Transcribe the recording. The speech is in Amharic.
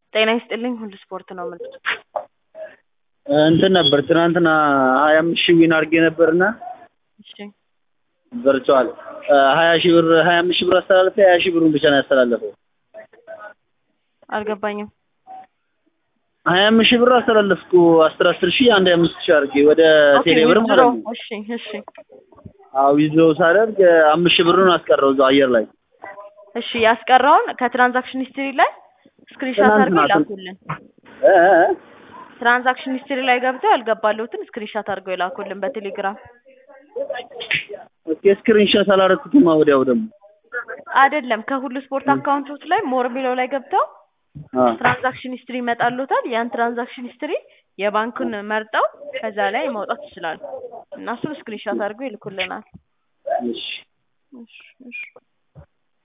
ጤና ይስጥልኝ ሁሉ ስፖርት ነው የምልህ። እንትን ነበር ትናንትና ሀያ አምስት ሺህ ዊን አድርጌ ነበርና እሺ ቨርቹዋል ሀያ ሺህ ብር ሀያ አምስት ሺህ ብር አስተላለፈ ሀያ ሺህ ብሩን ብቻ ነው ያስተላለፈው። አልገባኝም። ሀያ አምስት ሺህ ብር አስተላለፍኩ አስር አስር ሺህ አንድ ሀያ አምስት ሺህ አድርጌ ወደ ኦኬ ቴሌ ብር ዊዝድሮ ማለት ነው። እሺ እሺ አዎ ዊዝድሮ ሳደርግ አምስት ሺህ ብሩን አስቀረው እዛው አየር ላይ እሺ ያስቀረውን ከትራንዛክሽን ሂስትሪ ላይ ስክሪንሾት ትናንትና አድርገው ትን- ይላኩልን። እ እ እ ትራንዛክሽን ሂስትሪ ላይ ገብተው ያልገባለሁትን ስክሪንሾት አድርገው ይላኩልን በቴሌግራም። ኦኬ ስክሪንሾት አላደረኩትማ ወዲያው ደግሞ አይደለም ከሁሉ ስፖርት አካውንቶች ላይ ሞር የሚለው ላይ ገብተው አ ትራንዛክሽን ሂስትሪ ይመጣሉታል። ያን ትራንዛክሽን ሂስትሪ የባንኩን መርጠው ከዛ ላይ ማውጣት ይችላሉ እና እሱን ስክሪንሾት አድርገው ይልኩልናል። እሺ እሺ እሺ